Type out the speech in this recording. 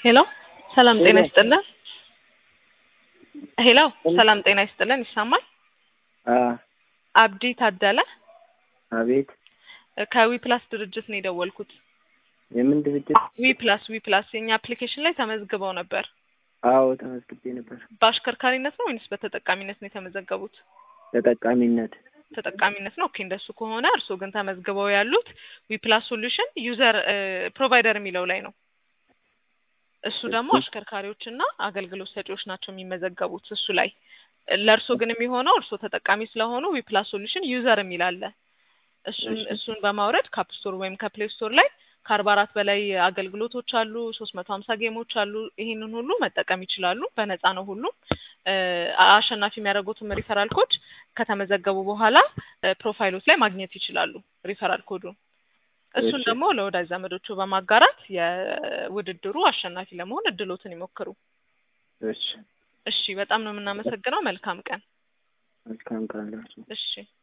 ሄሎ ሰላም ጤና ይስጥልን። ሄሎ ሰላም ጤና ይስጥልን። ይሰማል? አብዲ ታደለ አቤት። ከዊ ፕላስ ድርጅት ነው የደወልኩት። የምን ድርጅት? ዊ ፕላስ ዊ ፕላስ የኛ አፕሊኬሽን ላይ ተመዝግበው ነበር። አዎ ተመዝግቤ ነበር። በአሽከርካሪነት ነው ወይንስ በተጠቃሚነት ነው የተመዘገቡት? ተጠቃሚነት ተጠቃሚነት ነው። ኦኬ እንደሱ ከሆነ እርስዎ ግን ተመዝግበው ያሉት ዊ ፕላስ ሶሉሽን ዩዘር ፕሮቫይደር የሚለው ላይ ነው። እሱ ደግሞ አሽከርካሪዎች እና አገልግሎት ሰጪዎች ናቸው የሚመዘገቡት እሱ ላይ። ለእርስዎ ግን የሚሆነው እርስዎ ተጠቃሚ ስለሆኑ ዊ ፕላስ ሶሉሽን ዩዘር የሚል አለ። እሱን እሱን በማውረድ ካፕ ስቶር ወይም ከፕሌይ ስቶር ላይ ከአርባ አራት በላይ አገልግሎቶች አሉ። ሶስት መቶ ሀምሳ ጌሞች አሉ። ይሄንን ሁሉ መጠቀም ይችላሉ። በነፃ ነው ሁሉም። አሸናፊ የሚያደርጉትም ሪፈራል ኮድ ከተመዘገቡ በኋላ ፕሮፋይሎች ላይ ማግኘት ይችላሉ ሪፈራል ኮዱን። እሱን ደግሞ ለወዳጅ ዘመዶቹ በማጋራት የውድድሩ አሸናፊ ለመሆን እድሎትን ይሞክሩ። እሺ እሺ፣ በጣም ነው የምናመሰግነው። መልካም ቀን። መልካም ቀን። እሺ